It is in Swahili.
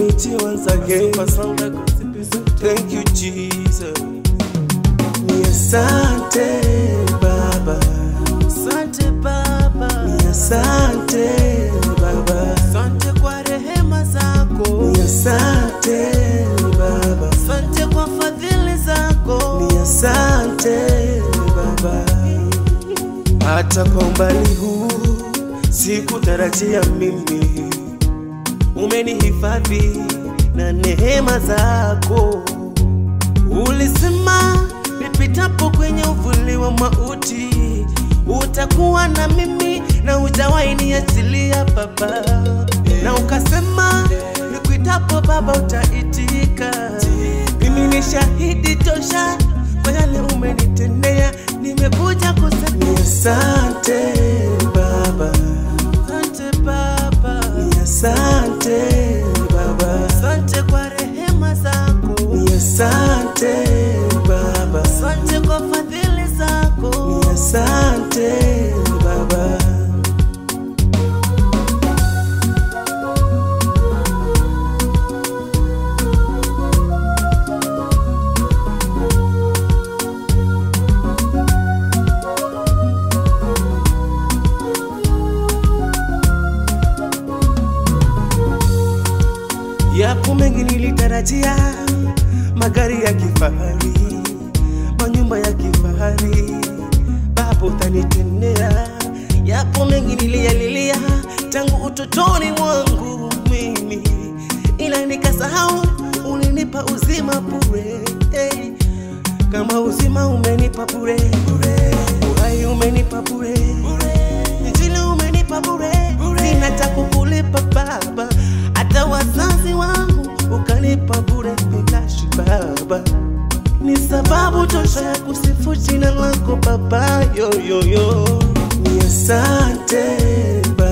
meet you once again. Thank you, Jesus. Ni asante Baba, Asante Baba, ni asante Baba, asante kwa rehema zako, ni asante Baba, asante kwa fadhili zako. ni asante Baba. Hata kwa umbali huu sikutarajia mimi, umenihifadhi na neema zako. Ulisema nipitapo kwenye uvuli wa mauti utakuwa na mimi na hujawahi niachilia Baba, na ukasema nikuitapo Baba utaitika. Mimi ni shahidi tosha kwa yale umenitendea, nimekuja kusema ni asante Baba, Asante Baba, ni asante Baba, asante kwa rehema zako, ni asante Baba. asante kwa fadhili zako. Ni asante Baba. Yapo mengi nilitarajia, magari ya kifahari, manyumba ya kifahari, Baba utanitendea. Yapo mengi niliyalilia tangu utotoni mwangu mimi, ila nikasahau ulinipa uzima bure. Hey, kama uzima umenipa bure, uhai umenipa bure, injili umenipa bure, sina cha kukulipa Baba, hata wazazi wangu ukanipa bure bilashi Baba, ni sababu tosha ya kusifu jina lako Baba, yo, yo, yo. Ni asante Baba.